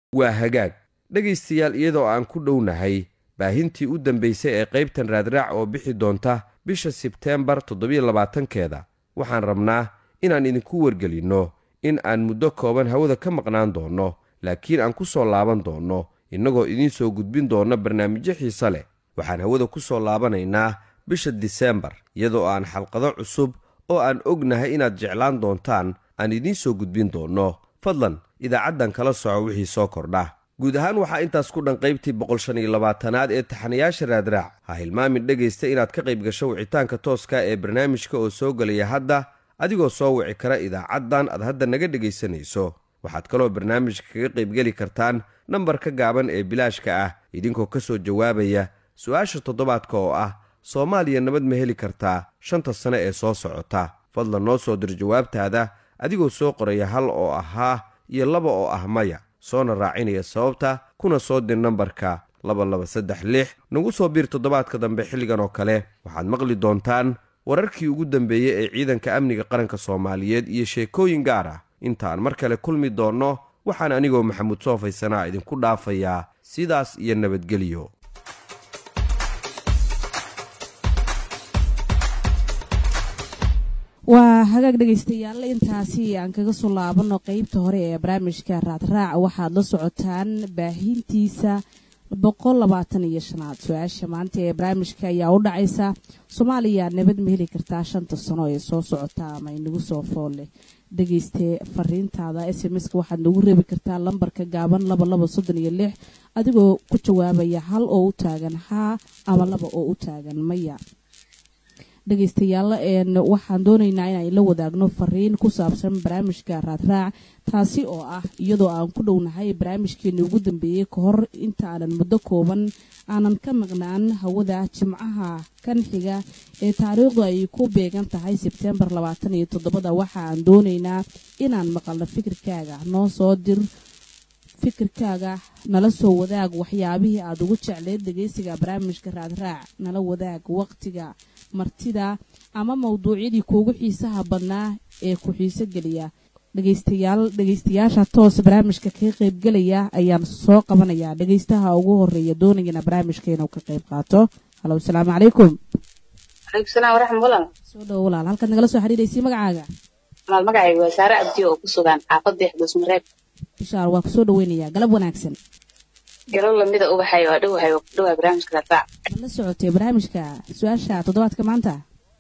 waa hagaag dhegaystayaal iyadoo aan ku dhownahay baahintii u dambaysay ee qaybtan raadraac oo bixi doonta bisha sebteembar toddobiyo labaatankeeda waxaan rabnaa inaan idinku wargelinno in aan muddo kooban hawada ka maqnaan doonno laakiin aan ku soo laaban doonno innagoo idiin soo gudbin doonna barnaamijyo xiise leh waxaan hawada ku soo laabanaynaa bisha diseembar iyadoo aan xalqado cusub oo aan ognahay inaad jeclaan doontaan aan idiin soo gudbin doonno fadlan idaacaddan kala soco wixii soo kordha guud ahaan waxaa intaas ku dhan qaybtii boqol shan iyo labaatanaad ee taxanayaasha raadraac ha hilmaamin dhegaysta inaad ka qayb gasho wicitaanka tooska ee barnaamijka oo soo gelaya hadda adigoo soo wici kara idaacaddan aad hadda naga dhegaysanayso waxaad kaloo barnaamijka kaga qaybgeli kartaan nambarka gaaban ee bilaashka ah idinkoo ka soo jawaabaya su-aasha toddobaadka oo ah soomaaliya nabad ma heli kartaa shanta sane ee soo socota fadlan noo soo dir jawaabtaada adigoo soo qoraya hal oo ahaa iyo laba oo ah maya soona raacinaya sababta kuna soo dir nambarka laba laba saddex lix nagu soo biir toddobaadka dambe xilligan oo kale waxaad maqli doontaan wararkii ugu dambeeyey ee ciidanka amniga qaranka soomaaliyeed iyo sheekooyin gaar ah intaan mar kale kulmi doonno waxaan anigoo maxamuud soofaysanaa idinku dhaafayaa sidaas iyo nabadgelyo waa hagaag dhegaystayaal intaasi aan kaga soo laabano qeybta hore ee barnaamijka raadraac waxaad la socotaan baahintiisa boqol labaatan iyo shanaad su-aasha maanta ee barnaamijka ayaa u dhacaysa soomaaliya nabad ma heli kartaa shanta sano ee soo socota ama inagu soo foolle dhegayste fariintaada s m ska waxaad nagu reebi kartaa lambarka gaaban laba laba soddon iyo lix adigoo ku jawaabaya hal oo u taagan haa ama laba oo u taagan maya dhegaystayaal waxaan doonaynaa inaan la wadaagno fariin ku saabsan barnaamijka raadraac taasi oo ah iyadoo aan ku dhownahay barnaamijkeeni ugu dambeeyey ka hor inta aanan muddo kooban aanan ka maqnaan hawada jimcaha kan xiga ee taariikhdu ay ku beegan tahay sebtembar labaatan iyo toddobada waxa aan doonaynaa inaan maqalno fikirkaaga noo soo dir fikirkaaga nala soo wadaag waxyaabihii aad ugu jecleed dhegaysiga barnaamijka raadraac nala wadaag waqtiga martida ama mawduucyadii kuugu xiisaha badnaa ee ku xiiso geliya dhegaystayaal dhegaystayaasha toos barnaamijka kaga qaybgelaya ayaan soo qabanayaa dhegaystaha ugu horeeya doonayana barnaamijka inuu ka qayb qaato halo asalaamu calaykum calaykum salaam waraxmat walaal soo dhowo walaal halkaad nagala soo xiriiraysay magacaaga walaal magacayga waa saare abdi oo ku sugan xaafadda xdusmareeb bishaar waa kusoo dhaweynayaa galab wanaagsan galo lamida ubaxay waa dhowahay waa ku dhowaa barnaamijka raadraac ma la socotay barnaamijka su-aasha toddobaadka maanta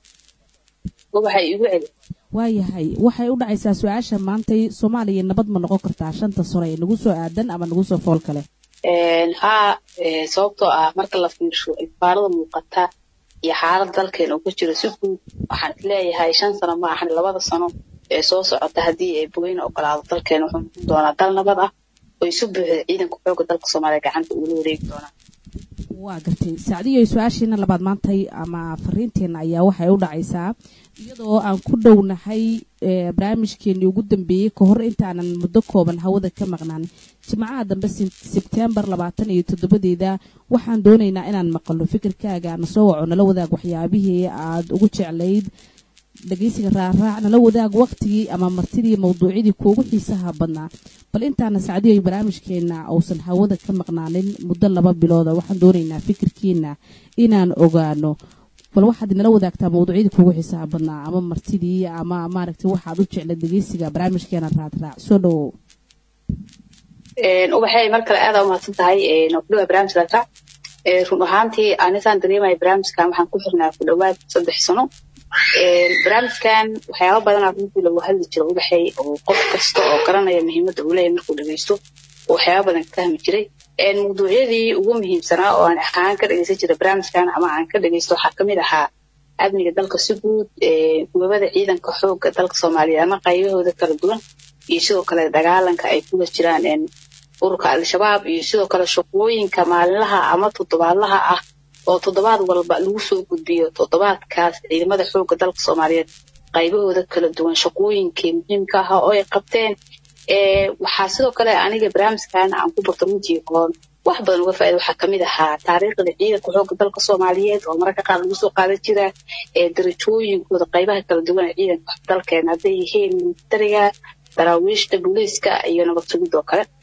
ubaxay igu celi waayahay waxay u dhacaysaa su-aasha maantay soomaaliya nabad ma noqon kartaa shanta sano ee nagu soo aadan ama nagu soo fool kale haa sababtoo ah marka la fiirsho ifaarada muuqata iyo xaalad dalkeen uu ku jiro si guud waxaan isleeyahay shan sano ma ahan labada sano ee soo socota haddii ay bogeyna ogolaado dalkeen wuxuu noqon doonaa dal nabad ah oo isu buuxda ciidanka xooga dalka soomaaliya gacanta uula wareegi doonaa waa gartay sacdiyo su-aashiina labaad maantay ama fariinteenna ayaa waxay u dhacaysaa iyadoo aan ku dhownahay barnaamijkeenii ugu dambeeyey ka hor intaanan muddo kooban hawada ka maqnaan jimcaha dambe sebtembar labaatan iyo toddobadeeda waxaan doonaynaa inaan maqalno fikirkaaga na soo waco nala wadaag waxyaabihii aad ugu jeclayd dhegaysiga raaraac nala wadaag waqtigii ama martidii mawduucyadii kuugu xiisaha badnaa bal intaana sacdiyo barnaamijkeenna uusan hawada ka maqnaanin muddo laba bilooda waxaan doonaynaa fikirkiina inaan ogaano bal waxaad nala wadaagtaa mawduucyadii kuugu xiisaha badnaa ama martidii ama maaragtay waxaad u jeclayd dhegaysiga barnaamijkeena raadraac soo dhowow ubaxay mar kale aada umahadsan tahay noo ku dhawaa barnaamijka raadraac run ahaantii anisaan dareemaya barnaamijkan waxaan ku xirnaa ku dhowaad saddex sano barnaamijkan waxyaaba badanaa runtii lagu hadli jiro ubaxay oo qof kasta oo garanaya muhiimadda uu leeyahay markuu dhagaysto oo waxyaaba badan ka fahmi jiray mawduucyadii ugu muhiimsanaa oo aan ahaan ka dhagaysan jiray barnaamijkan ama aan ka dhagaysto waxaa kamid ahaa amniga dalka si guud gubabada ciidanka xoogga dalka soomaaliya ama qaybahooda kala duwan iyo sidoo kale dagaalanka ay kuga jiraan ururka al-shabaab iyo sidoo kale shaqooyinka maalinlaha ama toddobaadlaha ah oo toddobaad walba lagu soo gudbiyo toddobaadkaas ciidamada xoogga dalka soomaaliyeed qaybahooda kala duwan shaqooyinkii muhiimka ahaa oo ay qabteen waxaa sidoo kale aniga barnaamijkan aan ku barto runtii oon wax badan uga faaida waxaa kamid ahaa taariikhda ciidanka xoogga dalka soomaaliyeed oo mararka qaar lagu soo qaadan jira darajooyinkooda qaybaha kala duwan ee ciidanka dalkeena hadday yihiin militariga daraawiishta booliiska iyo nabad sugid oo kale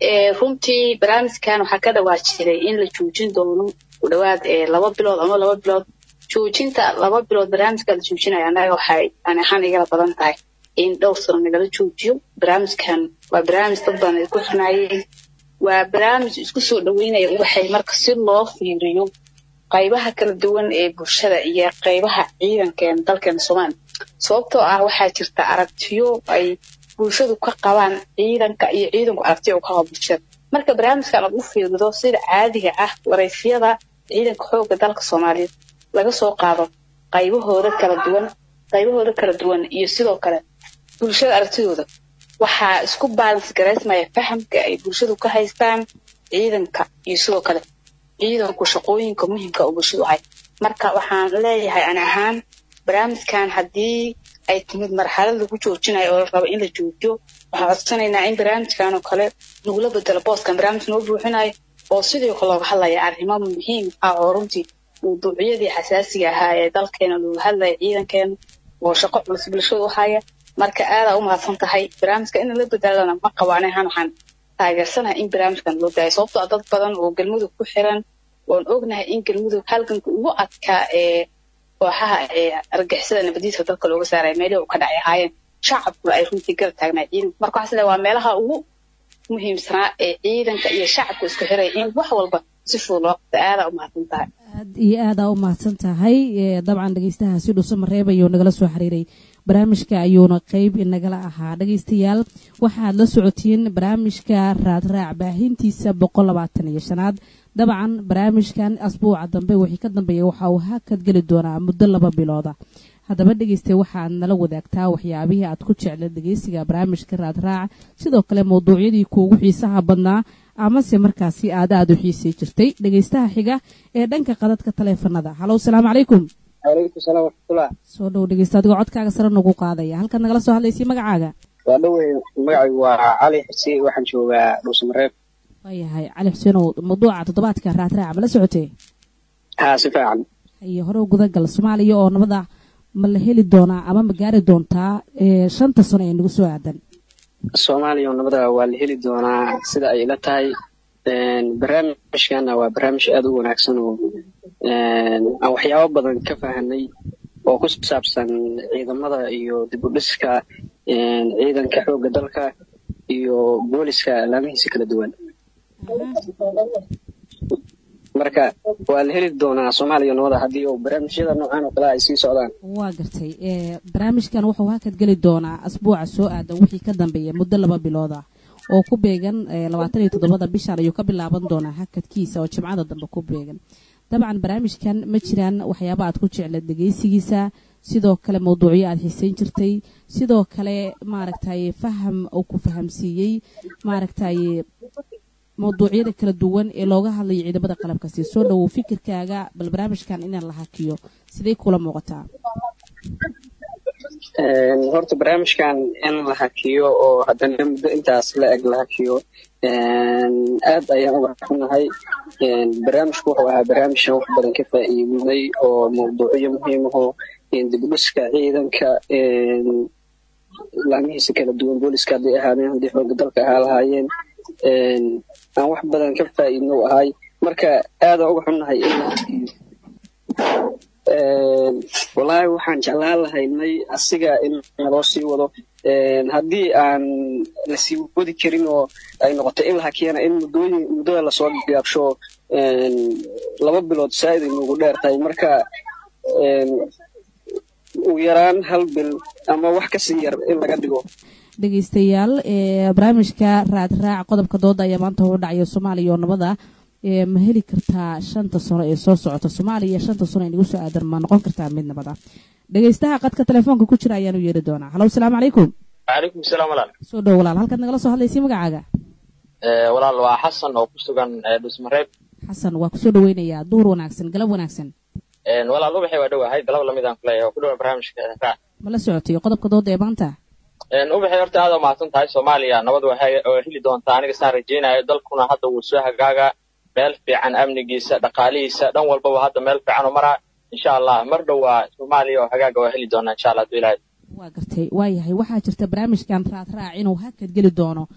runtii barnaamijkan waxaa ka dhawaa jiray in la joojin doono ku dhawaad laba bilood ama laba bilood joojinta laba bilood barnaamijka la joojinaya annaga waxay ani ahaan igala badan tahay in dhowr sano nagala joojiyo barnaamijkan waa barnaamij dad badan ay ku xirnaayeen waa barnaamij isku soo dhaweynaya ubaxay marka si loo fiiriyo qaybaha kala duwan ee bulshada iyo qaybaha ciidankeena dalkeena soomaaliya sababtoo ah waxaa jirta aragtiyo ay bulshadu ka qabaan ciidanka iyo ciidanku aragtiyo u qaba bulshada marka barnaamijkan aad u fiirido sida caadiga ah waraysyada ciidanka xoogga dalka soomaaliyeed laga soo qaado qaybahooda kala duwan qaybahooda kala duwan iyo sidoo kale bulshada aragtidooda waxaa isku baalans garaysmaya fahamka ay bulshadu ka haystaan ciidanka iyo sidoo kale ciidanku shaqooyinka muhiimka oo bulshadu ahay marka waxaan leeyahay ani ahaan barnaamijkan haddii ay timid marxalad lagu joojinayo oo la rabo in la joojiyo waxaan codsanaynaa in barnaamijkan oo kale lagula bedelo booskan barnaamij noo buuxinayo oo sidoo kale looga hadlaya arrimo muhiim ah oo runtii mawduucyadii xasaasiga ahaa ee dalkeena looga hadlaya ciidankeena oo shaqo culus bulshadu u haya marka aadaa u mahadsan tahay barnaamijka in la bedelana ma qabo ani ahaan waxaan taageersanahay in barnaamijkan loo daayo sababtoo dad badan oo galmudug ku xiran oon ognahay in galmudug halganka ugu adkaa ee kooxaha ee argixisada nabadiiska dalka looga saaraya meelihii uu ka dhacay ahaayeen shacabkuna ay runtii garab taagnaa ciidanka marka waxaa isleeyahay waa meelaha ugu muhiimsanaa ee ciidanka iyo shacabku isku xiray in wax walba si fudud loo qabta aadaa u mahadsan tahay aad iyo aadaa u mahadsan tahay dabcan dhegeystahaasi dhuuso mareebayuu nagala soo xiriiray barnaamijka ayuuna qeyb inagala ahaa dhegeystayaal waxaad la socotiin barnaamijka raadraac baahintiisa boqol labaatan iyo shanaad dabcan barnaamijkan asbuuca dambe wixii ka dambeeya waxa uu hakad geli doonaa muddo laba bilooda haddaba dhegeysta waxaad nala wadaagtaa waxyaabihii aad ku jecla dhegeysiga barnaamijka raadraac sidoo kale mawduucyadii kuugu xiisaha badnaa amase markaasi aad aada u xiisay jirtay dhegeystaha xiga ee dhanka qadadka taleefanada halow salaamu calaykum calaykum salaam waraxmatullah soo dhow dhegeysta adigoo codkaaga sare nagu qaadaya halkaad nagala soo hadlaysay magacaaga waa dhowey magacaygu waa cali xuseen waxaan joogaa dhuusamareeb waayahay cali xuseenow mawduuca toddobaadka raadraaca ma la socotee haa si fiican iyo hore gudagal soomaaliya oo nabada ma la heli doonaa ama ma gaari doontaa shanta sano ee nagu soo aadan soomaaliya oo nabada waa la heli doonaa sida ay ila tahay barnaamijkana waa barnaamij aada u wanaagsan oo aan waxyaabo badan ka fahanay oo ku saabsan ciidamada iyo dib u dhiska ciidanka xoogga dalka iyo booliska alaamihiisa kala duwan marka waa la heli doonaa soomaaliya nabada haddii uu barnaamijyada noocan oo kale ay sii socdaan waa gartay barnaamijkan wuxuu hakad geli doonaa asbuuca soo aadan wixii ka dambeeya muddo laba bilood ah oo ku beegan labaatan iyo toddobada bishan ayuu ka bilaaban doonaa hakadkiisa oo jimcada dambe ku beegan dabcan barnaamijkan ma jiraan waxyaaba aad ku jecla dhegeysigiisa sidoo kale mawduucyo aad xiisayn jirtay sidoo kale maaragtay faham uu ku fahamsiiyey maaragtay mawduucyada kala duwan ee looga hadlayo ciidamada qalabkasi soo dhowow fikirkaaga bal barnaamijkan inaan la hakiyo siday kula muuqataa horta barnaamijkan in la hakiyo oo haddana muddo intaas la eg la hakiyo aad ayaan uga xunahay barnaamijku wuxuu ahaa barnaamijkan wax badan ka faa'iidinay oo mawduucyo muhiim ahoo dibudhiska ciidanka laamihiisa kala duwan booliska hadday ahaadeen haddii xoogga dalka ahaa lahaayeen aan wax badan ka faa'iidno u ahay marka aada uga xunnahay in la hakiyo wallaahi waxaan jeclaan lahaynay asiga in naloo sii wado haddii aan la sii wadi karin oo ay noqoto in la hakiyana in muddooyin muddada lasoo gaabsho laba bilood saa'id ay noogu dheer tahay marka ugu yaraan hal bil ama wax kasii yar in laga dhigo dhegeystayaal barnaamijka raadraac qodobka dooda ayaa maanta u dhacaya soomaaliya oo nabada ma heli kartaa shanta sano ee soo socota soomaaliya shanta sano ee nagu soo aadan ma noqon kartaa mid nabada dhegeystaha qadka telefoonka ku jira ayaanu yeeri doonaa halow salaamu calaykum calaykum salaam walaal soo dhow walaal halkaad nagala soo hadlaysay magacaaga walaal waa xasan oo ku sugan dhusmareeb xasan waa kusoo dhaweynayaa duhur wanaagsan galab wanaagsan walaal ubaxay waa dhowahay galab lamid aan kuleeyahay oo ku dhowa barnaamijka raac ma la socotay qodobka dooda ee maanta ubaxay horta aad u mahadsan tahay soomaaliya nabad waxay heli doontaa aniga saan rajaynayo dalkuna hadda wuu soo hagaaga meel fiican amnigiisa dhaqaalihiisa dhan walbaba hadda meel fiican u maraa insha allah mar dhow waa soomaaliya oo hagaaga waa heli doonaa insha allah haduu ilaahay waa gartay waayahay waxaa jirta barnaamijkan raadraac inuu hakad geli doono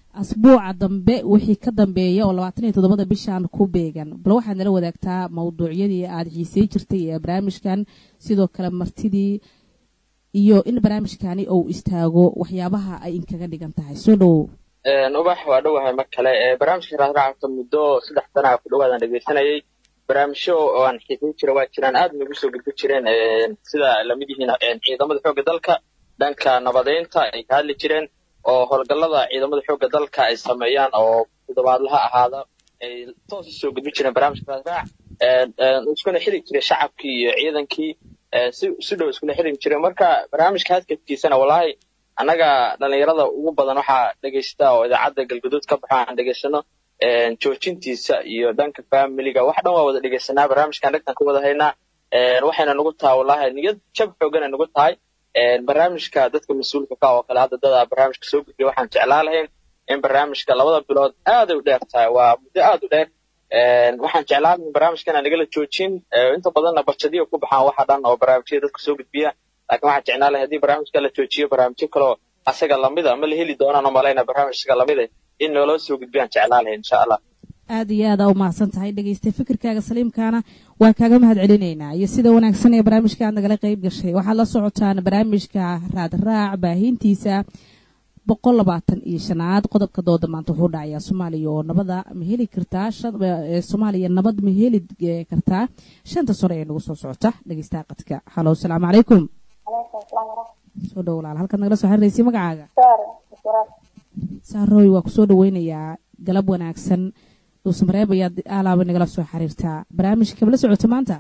asbuuca dambe wixii ka dambeeya oo labaatan iyo toddobada bishan ku beegan bal waxaad nala wadaagtaa mawduucyadii aada xiisey jirtay ee barnaamijkan sidoo kale martidii iyo in barnaamijkani uu istaago waxyaabaha ay inkaga dhigan tahay soo dhowow ubax waa dhowahay mar kale barnaamijka raadraacta muddo saddex sana ku dhawaadaan dhegeysanayay barnaamijyo oo aan xiisayn jira waa jiraan aad nagu soo gudbi jireen sida lamid yihiin ciidamada xoogga dalka dhanka nabadeynta ay ka hadli jireen oo howlgallada ciidamada xoogga dalka ay sameeyaan oo toddobaadlaha ahaada ay toos u soo gudbi jireen barnaamijka raadraac iskuna xiri jiray shacabkii iyo ciidankii si si dhow iskula xiri jireen marka barnaamijka hadkadkiisana wallaahi annaga dhalinyarada ugu badan waxaa dhegaysta oo idaacadda galguduud ka baxo aan dhegaysano joojintiisa iyo dhanka familiga wax dhan waa wada dhegaysanaa barnaamijkan dhegtan ku wada haynaa waxayna nagu tahay wallaahi niyad jab xoogana nagu tahay barnaamijka dadka mas-uulka ka oo kale hadda dada barnaamijka soo gudbiya waxaan jeclaa lahayn in barnaamijka labada bilood aaday u dheer tahay waa muddo aad u dheer waxaan jeclaa lahayn barnaamijka inaan nagala joojin inta badanna barjadiya ku baxaan waxa dhan oo barnaamijyada dadka soo gudbiya laakiin waxaan jeclaa lahay haddii barnaamijka la joojiyo barnaamijyo kaloo asaga lamida ma la heli doonaan oo malayna barnaamij asaga lamida in nooloo soo gudbiyaan jeclaa lahay insha allah aada iyo aada u mahadsan tahay dhegeystay fikirkaaga saliimkaana waa kaaga mahad celinaynaa iyo sida wanaagsan ee barnaamijka aad nagala qayb gashay waxaad la socotaan barnaamijka raadraac baahintiisa boqol labaatan iyo shanaad qodobka dooda maanta wuxuu dhacayaa soomaaliya oo nabada ma heli kartaa soomaaliya nabad ma heli kartaa shanta sano ee nagu soo socota dhegeystaha qadka halo asalaamu calaykum soo dhow walaal halkaad nagala soo xiriiraysay magacaaga saarooy waa kusoo dhaweynayaa galab wanaagsan dhuusamareeb ayaad aalaaba nagala soo xiriirtaa barnaamijka kabala socota maanta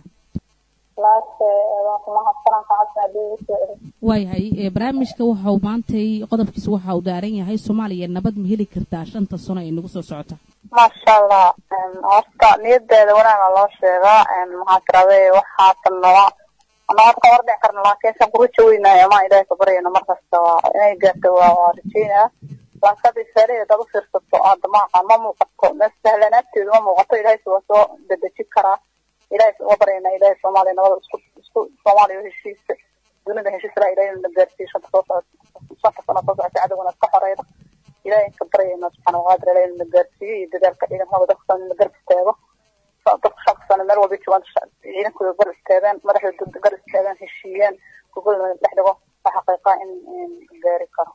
waayahay barnaamijka waxau maantay qodobkiisa waxa uu daaran yahay soomaaliya nabad ma heli kartaa shanta sano ee nagu soo socota maasha allah horta niyadeeda wanaaga loo sheegaa maxaa tiraday waxaatan nala ana horta hor dhici karna laakiin san kuruja weynaayo ama ilaahay ka baryayno markasta waa inay gaarto waa waa rajeynaa laakiin hadda isaaliya dad u fiirsato hadda ma aqaan ma muuqato meel sahlanaagteedu ma muuqato ilaahay waa soo dedejin karaa ilaahay uga baryayna ilaahay soomaaliya nabada isku isku soomaaliya heshiisa dunida heshiis laa ilaahay na gaarsiiyo shanta soo socota shanta sano soo socota cadowgana iska xoreyda ilaahay ka baryayna subxaana waqaadir ilaahay na gaarsiiyo iyo dadaalka ciidankooda dadka na garab istaago dadka shanta sano meel walba joogaan ciidankooda gar istaagaan madaxdooda gar istaagaan heshiiyaan gogolna dhex dhigo waa xaqiiqa in gaari karo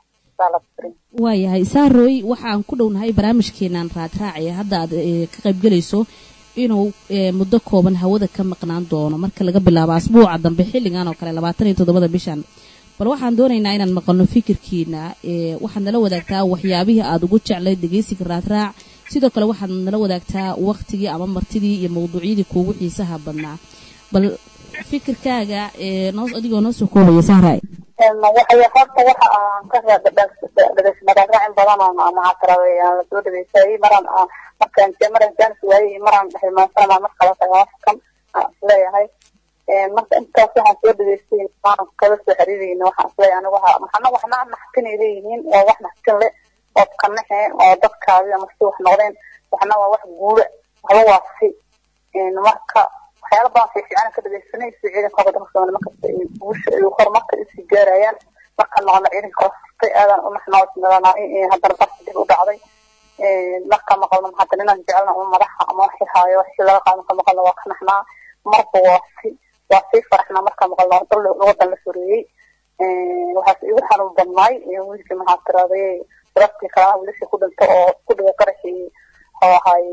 waayahay saarooy waxaan ku dhownahay barnaamijkeenan raadraacaya hadda aad ka qaybgelayso inuu muddo kooban hawada ka maqnaan doono marka laga bilaabo asbuuca dambe xilligan oo kale labaatan iyo toddobada bishan bal waxaan doonaynaa inaan maqalno fikirkiina waxaad nala wadaagtaa waxyaabihii aada ugu jeclay dhegeysiga raadraac sidoo kale waxaad nala wadaagtaa waktigii ama martidii iyo mawduucyadii kuugu xiisaha badnaa bal fikirkaaga noo adigoo noo soo koobaya sahray waxay horta waxa aan ka dhegeysanaraacin badan oo maxaa tiraday aan lasoo dhageysayay maraan markaan maraan jaanis waayey maraan hilmaansana mar kale tagaafkan isleeyahay marka intaas waxaan soo dhageystay maan kala soo xiriirayna waxaan isleeyahay anigu waxa maxana waxna naxtinay leeyihiin waa wax naxtin le oo kanaxe oo dadkaadi ama si wax noqdeen waxna waa wax guura waxba waa si marka waxyaala badan fiifiican ka dhageysanay si ciidanka dalka Soomaaliya markasta ay guusha ay horumarka isii gaarayaan marka noqon ciidanka hoostay aadan u naxnoodnadana in haddana bas dib u dhacday marka maqalno hadda inaan jecelna uma madaxa ama waxi haayo waxi laga qaado marka maqalno waa ka naxnaa marba waa si waa sii faraxnaa marka maqalno dal wadan la soreeyey waxaas igu xanuun badnaay wiilkii maxaa tiraday sababtii kalaa wiilashii ku dhinta oo ku dhigay qaraxii oo ahay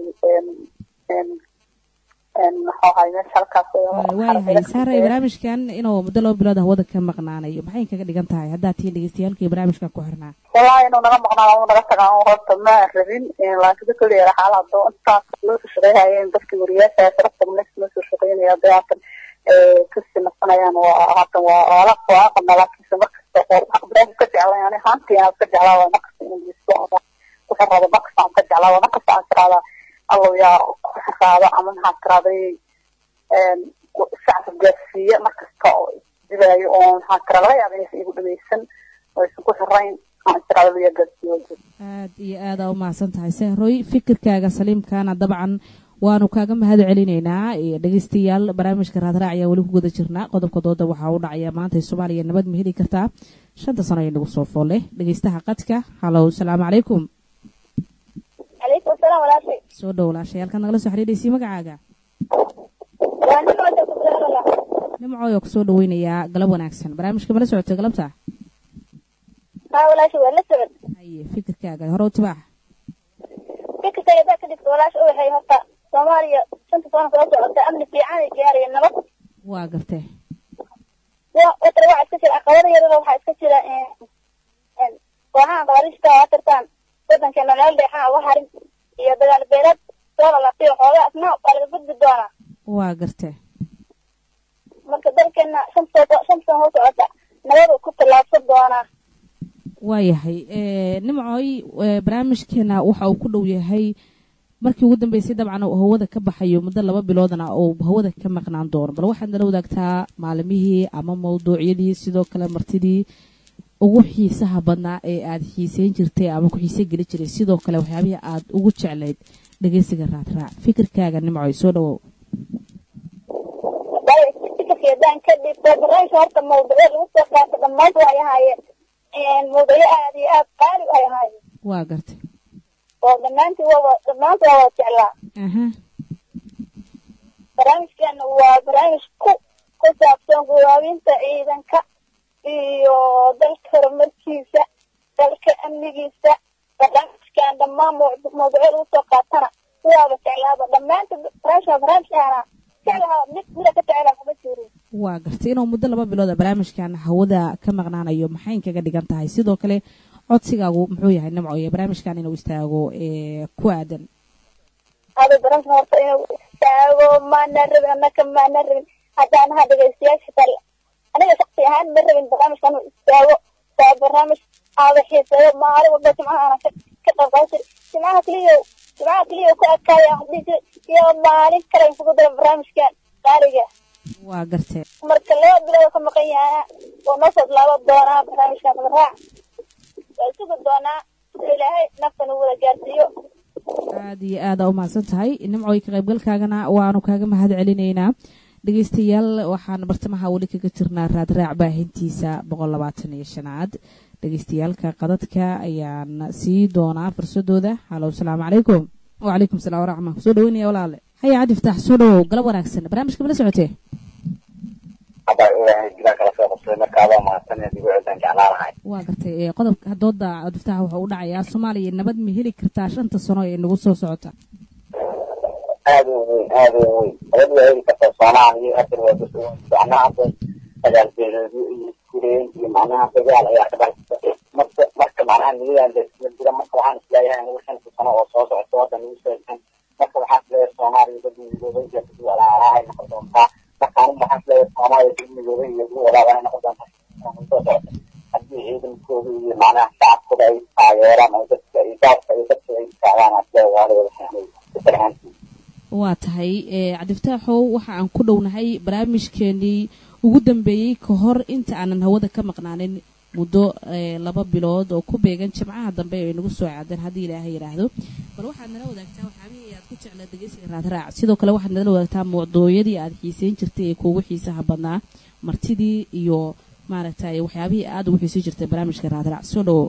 waayahay saaray barnaamijkan inuu muddo laba bilood hawada ka maqnaanayo maxay kaga dhigan tahay haddaad tihiin dhegeystayaalkii barnaamijkan ku xirnaa wallahi inuu naga maqnaado uu naga tagaa horta ma rabin laakiin dadka leeyahay xaalado intaas loo soo shaqeeyayeen dadkii wariyaasha sharafta next loo soo shaqeynaya hadda haatan kasii nasanayaan waa haatan waa waa waa qabna laakiinse markasta barnaamij ka jeclay ani haantii aan ka jeclaa waa markasta inuu geysto wuxuu rabo markasta aan ka jeclaa waa markasta aan tiraahdaa allow yaa ku xiraado ama maxaa tiraday shacabka gaarsiiya markasta oo isdibaayo oo maxaa tira laga yaaba inaysan igu dhameysan oo aysan ku xirayn aan tirado yaa gaarsiiyo aad iyo aada u mahadsan tahay sehroy fikirkaaga saliimkaana dabcan waanu kaaga mahad celinaynaa dhegeystayaal barnaamijka raadraac ayaa weli ku guda jirnaa qodobka dooda waxaa u dhacaya maanta soomaaliya nabad ma heli kartaa shanta sano ay nagu soo foole dhegeystaha qadka halow salaamu calaykum calaykum asalaam walaashay soo dhow walaashay halkaad nagala soo xidhiidhaysay magacaaga waa nin oo joogta beerala nimcooyo kusoo dhaweynayaa galab wanaagsan barnaamijka mala socotay galabta haa walaashay waa la socod haye fikirkaaga hore u tibaax fikirka hadaa ka dhigta walaasha u waxay horta soomaaliya shanta sano soo socota amni fiican ay gaaraya nabad waa gartee wa watara waxaa iska jira caqabada yarada waxaa iska jira kooxahan qabaarista waa tartaan wadankeena meel dheexaa uga harin iyo dagaal beelad soo lalaqiyo xoogaa asna waa laga gudbi doonaa waa gartee marka dalkeena shanta sano shanta sano soo socota nabadu ku tallaabsan doonaa waayahay nimcooy barnaamijkeena waxa uu ku dhow yahay markii ugu dambeysay dabcan uu hawada ka baxayo muddo laba biloodna uu hawada ka maqnaan doono bal waxaad nala wadaagtaa maalimihii ama mawduucyadii sidoo kale martidii ugu xiisaha badnaa ee aad xiiseyn jirtay ama ku xiise geli jiray sidoo kale waxyaabihii aad ugu jeclayd dhegeysiga raadraac fikirkaaga nimcooy soo dhawow fikirkeedaan ka dhigto barnaamijka horta mawduucyo lagu soo qaato dhammaantu ay ahaayeen mawduucyo aad iyo aad qaali ay ahaayeen waa gartay oo dhammaantii waa dhammaantu waa wada jeclaa aha barnaamijkeena waa barnaamij ku ku saabsan gudaabinta ciidanka iyo dalka horumarkiisa dalka amnigiisa barnaamijkan dhammaan mawduucyo lagu soo qaatana waaba jeclaaba dhammaanta barnaamijka barnaamijkaana jeclaha mid mida ka jeclaa kuma jirin waa gartay inuu muddo laba bilooda barnaamijkan hawada ka maqnaanayo maxay kaga dhigan tahay sidoo kale codsigaagu muxuu yahay nimco iyo barnaamijkan inuu istaago ku aadan hada barnaamijka horta inuu istaago maana rabin annaka maana rabin haddaan ahaa dhegeystayaasha kale aniga shaksi ahaan ma rabin barnaamijka inuu istaago waa barnaamij aada xiiseeyo maalin walba jimcaha ana ka qayb qaadan jiri jimcaha keliya jimcaha keliya ku adkaaya aan dhihi jiri iyo maalin kale in kugu dara barnaamijkan qaaliga waa gartee marka laba bilood ka maqan yahaa oo noo soo bilaabo doonaa barnaamijkan madaraac waa sugi doonaa ilaahay naftan uu wada gaarsiiyo aada iyo aada u mahadsan tahay nimcooy ka qaybgalkaagana waanu kaaga mahad celinaynaa dhegeystayaal waxaan bartamaha weli kaga jirnaa raadraac baahintiisa boqol labaatan iyo shanaad dhegeystayaalka qadadka ayaan sii doonaa fursadooda halo asalaamu calaykum wacalaykum salaam waraxma kusoo dhaweynaya walaale haya cadi iftaax soo dhawow galab wanaagsan barnaamijka mala socotee waa gartay qodobka dooda cabdiftaax wuxuu u dhacayaa soomaaliya nabad ma heli kartaa shanta sano ee nagu soo socota aad u weyn aad u weyn nabad waa heli kartaa soomaaliya hadda waa macnaha hadda dagaal beeleedyo iyo iskureyn iyo macnaha dagaal ayaa ka dhacaysa marka marka macnaha nidadan laisla jira marka waxaan isleeyahay nagu shanta sano oo soo socota hadda nagu soosan marka waxaan isleeyahay soomaaliya dad midoobay iyo dad walaalaahay noqon doontaa marka anigu waxaan isleeyahay soomaaliya dad midoobay iyo dad walaalaahay noqon doontaa soo socota haddii ciidankooda iyo macnaha shacabkooda ay taageeraan oo dadka iyo gaabka iyo dadka ay taagaan asleeyahay waa la wada fahmay fikrahaantii waa tahay cabdiftaaxow waxa aan ku dhownahay barnaamijkeenii ugu dambeeyey ka hor inta aanan hawada ka maqnaanin muddo laba bilood oo ku beegan jimcaha dambe ay nagu soo caadeen haddii ilaahay yidhaahdo bal waxaad nala wadaagtaa waxyaabihii aad ku jeclaa dhegeysiga raadraac sidoo kale waxaad nala wadaagtaa mawduucyadii aad xiiseyn jirtay ee kuugu xiisaha badnaa martidii iyo maaragtay waxyaabihii aad ugu xiiseyn jirtay barnaamijka raadraac soo dhawow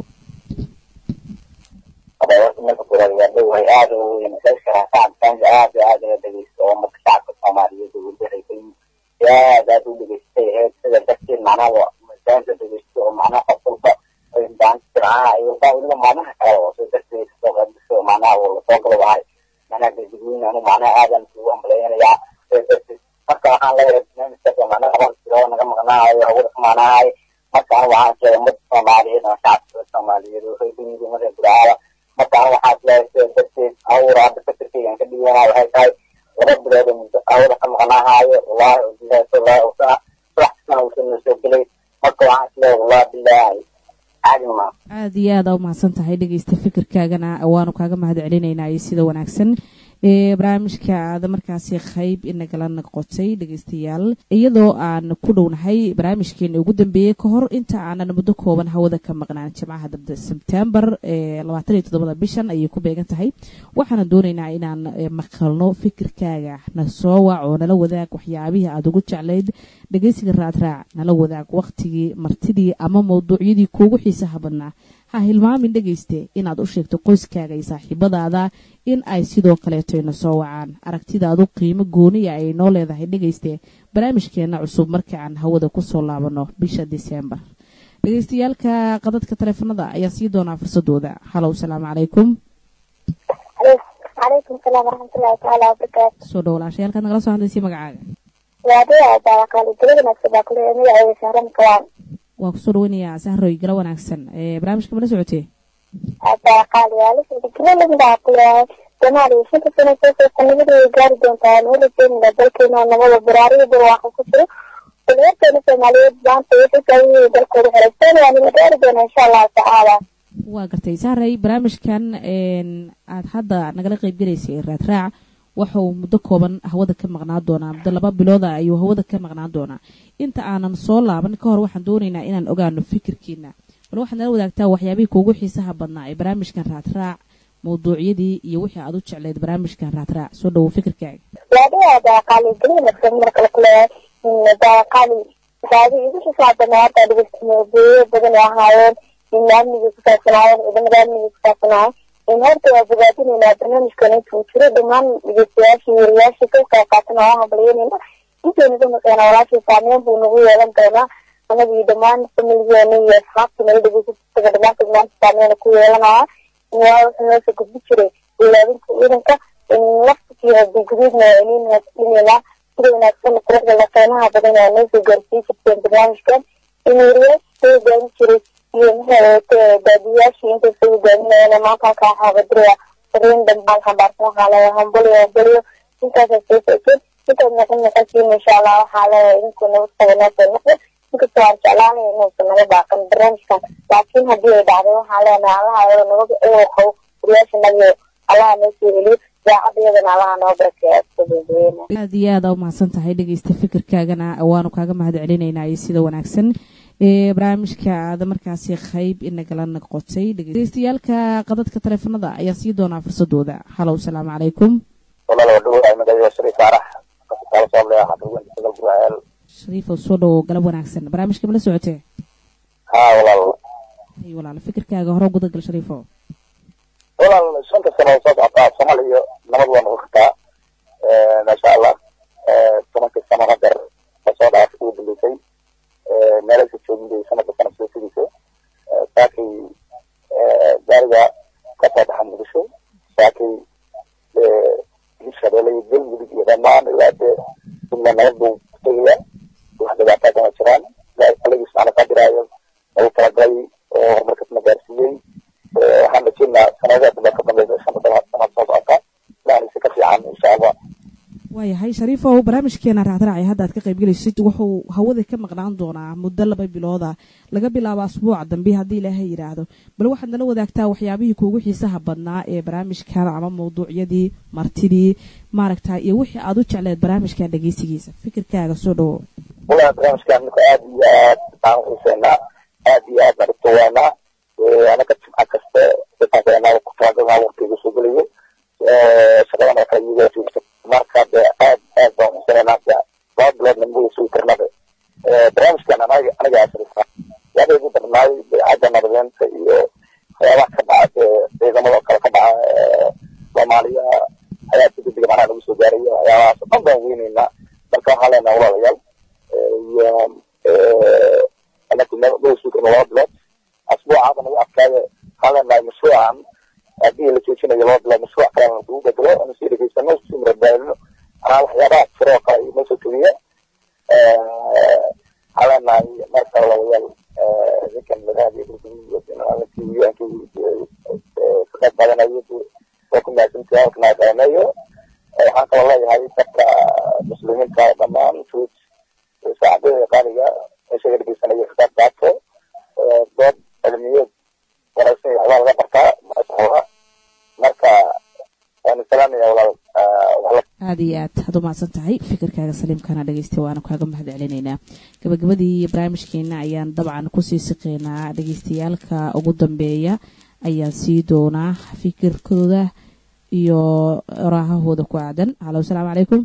marka koowaad waa dhowahay aada u weyn dadka shacabka aad aad uga dhegeysta oo marka shacabka soomaaliyeed uu leeyahay aad aad u dhegeystay ahayd sida darteed macnaha masaanta dhegeysta oo macnaha qof walba daanta jimcaha iyo walba weliba maalmaha kale oo sida darteed kasoo qaybgasho macnaha uu lasoo galo wahay macnaha dadweyne anu macnaha aadan ugu hambaleynayaa sida darteed marka waxaan leeyahay barnaamijkaas macnaha laba bilo naga maqnaayo hawada ka maqnaahay marka anu waxaan isleeyahay ummadda soomaaliyeed oo shacabka soomaaliyeed oo reerbaniyada umada gudahala marka anu waxaan isleeyahay sida darteed awra hadda fikirkaygan ka dhiganaa waxay tahay laba bilood oo muddo hawada ka maqnaahaayo wallahi bilahi wallahi usana subax kastana uusan noo soo gelay marka waxaan isleeyahay wallahi bilahi caadi maa aada iyo aada u mahadsan tahay dhegeysta fikirkaagana waanu kaaga mahad celinaynaa iyo sida wanaagsan barnaamijka aada markaasi qayb inagala noqotay dhegeystayaal iyadoo aan ku dhownahay barnaamijkeena ugu dambeeyey ka hor inta aanan muddo kooban hawada ka maqnaan jimcaha dabda sebtembar labaatan iyo toddobada bishan ayay ku beegan tahay waxaana doonaynaa inaan maqalno fikirkaaga na soo wac oo nala wadaag waxyaabihii aada ugu jeclayd dhegeysiga raadraac nala wadaag waqtigii martidii ama mawduucyadii kuugu xiisaha badnaa ha hilmaamin dhegayste inaad u sheegto qoyskaaga iyo saaxiibadaada in ay sidoo kaleeto ina soo wacaan aragtidaadu qiimo gooniya ay noo leedahay dhegayste barnaamijkeenna cusub markii aan hawada kusoo laabanno bisha diseembar dhegaystayaalka qadadka taleefanada ayaa sii doonaa fursadooda halow salaamu calaykum calaykum salaam waraxmatullahi tacaala wabarakaatu soo dhowlaashay halkaad nagala soo hadlaysay magacaaga waadaya baaqaali gala wanaagsan baa kule magacayga sahran kawaan waa kusoo dhaweynayaa sahroy gala wanaagsan ee barnaamijka mala socotee baaqaali waala socda gala lamida kule soomaaliya shanta sano soo socota nabadooda gaari doontaa noola jeedina dalkeena oo nabada baraariga barwaaqa ku jiro dhalinyarteena soomaaliyeed maanta waxay tahay dalkooda xoreysan waa nala gaari doonaa insha allahu tacaala waa gartay sahray barnaamijkan aad hadda nagala qeybgalaysay raadraac waxa uu muddo kooban hawada ka maqnaan doonaa muddo laba bilooda ayuu hawada ka maqnaan doonaa inta aanan soo laaban ka hor waxaan doonaynaa inaan ogaano fikirkiina bal waxaad nala wadaagtaa waxyaabihii kuugu xiisaha badnaa ee barnaamijkan raadraac mawduucyadii iyo wixii aad u jecleyd barnaamijkan raadraac soo dhowow fikirkaaga waadaya baaqaali gala wanaagsan markale kuleeyahay baaqaali waxyaabihii igu xiisaha badnaa hadda dhegeysta mawduucyo badan ay ahaayeen in amniga ku saabsanaayeen ciidamada amniga ku saabsanaayeen in horta waa bogaadinaynaa barnaamijkan intuu jiro dhammaan dhegeystayaashii wariyaashii ka qayb qaatan oo hambalyeynayna intaynu ka maqeena walaashii saameyn buu nagu yeelan doonaa anagii dhammaan familigeena iyo asxaabtii nala dhegeysasaga dhammaantood maanta saameyna ku yeelanaya waa wuxuu noosoo gudbi jiray ilaabinta ciidanka laftikii hadii guduudna waa iniin hadlineynaa sida wanaagsan quruxda la qiimaha badan waa noosoo gaarsii jirteen barnaamijkan in wariyaashii soo hogaamin jiray iyo maxay daadiyaashii intay soo hogaaminayeen maanta halkaa xaabadiriya fariin dambaan xambaarsan waxaa leeyahay hambaliyo hambaliyo intaasa soo socotay intaad noqon noqonsiin insha allah waxaa leeyahay idinku nabad qaba noosoo noqda inkastoo aan jeclaanay inuusan naga baaqan barnaamijkan laakiin haddii ay dhacday waxaa leenahay allaha ayada nabaga eego qabo wariyaasha nabiyo allaha noo soo celiyo daacadiyadana allaha noo barakeeya soo gabagabeyna aad iyo aad aa umahadsan tahay dhegeysta fikirkaagana waanu kaaga mahad celinaynaa iyo sida wanaagsan ee barnaamijka aada markaasi qayb inagala noqotay dhegeystayaalka qadadka taleefanada ayaa sii doonaa fursadooda halow salaamu calaykum walaal waa dhawahay magacayga shariif faarax kasitaalo sooble xadhugan sagal buraheel shariifow soo dhowow galab wanaagsan barnaamijka mala socotee haa walaal ay walaal fikirkaaga hore gudagal shariifow walaal shanta sano soo socotaa soomaaliya nabad waa noqon kartaa maasha allah tobankii sano hadeer lasoo dhaaf ugu dambeysay meelasha joogin bay sanadka sanad soo fidisay saakay gaariga kasoo baxa muqdisho saakay hirshabeelle iyo galmudug iyo dhammaan ilaa dee jumla nabad buu tegaya wax dhibaataa kama jiraan alagiis macna qadiraayo lagu talagalay oo horumarkasna gaarsiiyey waxaan rajeynaa sanadaha dambe ka dambeysa shanta sanad soo socota ilaani si ka fiican insha allah waayahay shariifow barnaamijkeena raacraacay hadda aad ka qaybgelaysid wuxuu hawada ka maqnaan doonaa muddo laba bilooda laga bilaabo asbuuca dambe haddii ilaahay yidhaahdo bal waxaad nala wadaagtaa waxyaabihii kuugu xiisaha badnaa ee barnaamijkan ama mawduucyadii martidii maaragta iyo wixii aad u jecleed barnaamijkan dhegeysigiisa fikirkaaga soo dhawow walahi barnaamijkan ninka aad iyo aad baan u xiiseynaa aad iyo aad baan u tawaanaa anaga jimca kaste sifaaseenaa ku talagalnaa waqtiga soo gelayo shaqadan oo kale iyagaa joogta marka de aad aad baan xuseynaa de laba biloodna muu sugi karnaba barnaamijkan anaga anaga asrisa yaaba igu darnaay beecadda nabadeenta iyo waxyaabaha ka dhaca dee ciidamada oo kale ka dhaca soomaaliya ayaa si degdega macnaha nagu soo gaaraya waxyaabahaas oo dhan baan weyneynaa marka waxaa leenaha walaalayaal iyo anaku muu sugi karna laba bilood asbuucaaba nagu adkaaya waxaa leenahay mashruucan haddii la joojinayo laba bilood mashruuc kalena lagu bedelo anu sii dhegeysano sii murabaadino anaa waxyaabaha jiro oo kale inoo soo tegiya waxaa leenahay marka walaalayaal ninkan madaxdii ka qayb qaadanayo waa ku mahadsantahay halkan aan qaaneeyo waxaan kaloo leeyahay dadka muslimiinta dhammaan fruit saacadada qaaliga meeshaga dhegeysanayo ka qayb qaato dood cilmiyeed wanaagsan waxbaa laga bartaa maasha allah marka waanu salaamaya walaal aada iyo aad had u mahadsan tahay fikirkaaga saliimkana dhegeystay waanu kaaga mahad celinaynaa gabagabadii barnaamijkeena ayaan dabcan kusii siqeynaa dhegeystayaalka ugu dambeeya ayaan sii doonaa fikirkooda iyo raahahooda ku aadan halo asalaamu calaykum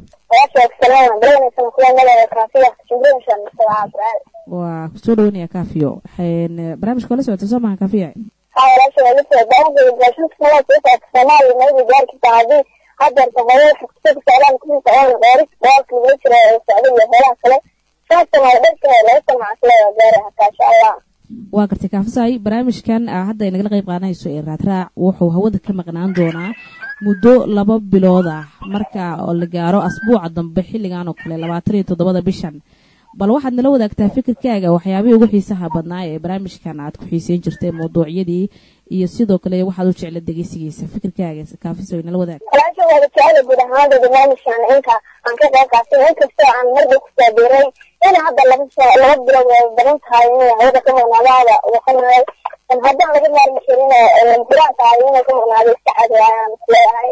waa kusoo dhawanaya kafiyo barnaamijka waa la socota soo maha kafiya haa walaasha waa lafta baahida gaashinta sanaa soo socota soomaaliya mayda gaari kartaa haddii hadeerta hore waxa kusoo socdaan kusii socdaan dheeris dagaalka lagula jiro ee socda iyo heelaha kale saastan waa dhanka laga samacasle waa gaari hataa insha allah waa gartay kaafisay barnaamijkan ah hadda ay nagala qayb qaadanayso ee raadraac wuxuu hawada ka maqnaan doonaa muddo laba bilood ah marka oo la gaaro asbuuca dambe xilligan oo kale labaatan iyo toddobada bishan bal waxaad nala wadaagtaa fikirkaaga waxyaabihii ugu xiisaha badnaa ee barnaamijkan aad ku xiiseyn jirtay mawduucyadii iyo sidoo kale waxaad u jecla dhegeysigiisa fikirkaaga kaafiso nala wadaag walaasha waa jecela guud ahaanta barnaamijkan inka aan ka qayb qaatay inkastoo aan marba ku saabiray in hadda laba laba bilood way badan tahay inay hawada ka maqnaadaada waqanahay haddaan laga maarmi karin jiraan tahay inay ka maqnaado iska cadi ayaan isleeyahay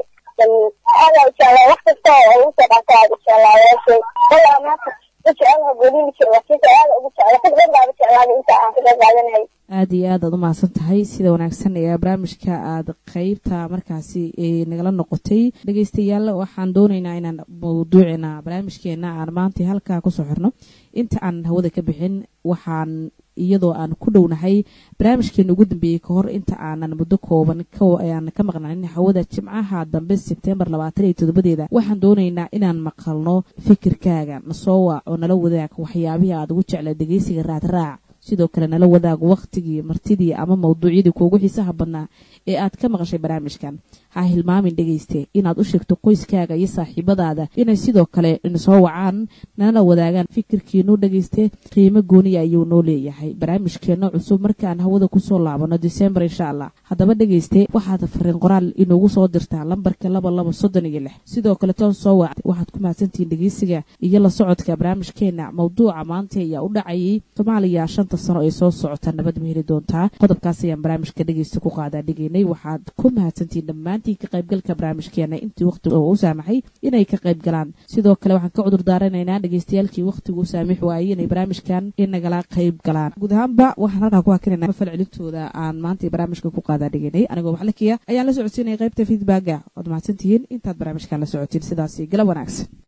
aada jeclaa wax kasta oo ugu soo qaata aada jeclaa walaashay walaa maanta jecelaha goolini jira wakiisa aada ugu jecla ku badan baaba jeclaada inta aan ka qayb qaadanay aada iyo aad aad u mahadsan tahay sida wanaagsan ee barnaamijka aad qeybta markaasi nagala noqotay dhegeystayaal waxaan doonaynaa inaan mawduucina barnaamijkeena aan maanta halkaa kusoo xirno inta aan hawada ka bixin waxaan iyadoo aan ku dhownahay barnaamijkeena ugu dambeeyey ka hor inta aanan muddo kooban aan ka maqnanin hawada jimcaha dambe sebtembar labaatan iyo toddobadeeda waxaan doonaynaa inaan maqalno fikirkaaga nasoo waac oo nala wadaag waxyaabihii aad ugu jecla dhegeysiga raadraac sidoo kale nala wadaag wakhtigii martidii ama mawduucyadii kuugu xiisaha badnaa ee aad ka maqashay barnaamijkan ha hilmaamin dhegeyste inaad u sheegto qoyskaaga iyo saaxiibadaada inay sidoo kale soo wacaan nala wadaagaan fikirkiinu dhegeyste qiimo gooniya ayuu noo leeyahay barnaamijkeena cusub markaan hawada kusoo laabano disembar insha allah haddaba dhegeyste waxaad fariin qoraal inugu soo dirtaa lambarka laba laba soddon iyo lix sidoo kale toon soo wac waxaad ku mahadsantihiin dhegeysiga iyo la socodka barnaamijkeena mawduuca maanta ayaa u dhacayay soomaaliya shanta sano ee soo socota nabad ma heli doontaa qodobkaas ayaan barnaamijka dhegeysta ku qaadaa dhigaynay waxaad ku mahadsantihiin dhammaantiin ka qaybgalka barnaamijkeena intii waqti oo u saamaxay inay ka qayb galaan sidoo kale waxaan ka cudur daaranaynaa dhegeystayaalkii waqtigu u saamix waayey inay barnaamijkan inagala qayb galaan guud ahaanba waxaan halkaa ku hakinayna falcelintooda aan maanta barnaamijka ku qaadaa dhigaynay anigoo maxlakiya ayaan la socodsiinaya qaybta feedbacka waad mahadsantihiin intaad barnaamijkan la socotiin sidaasi galab wanaagsan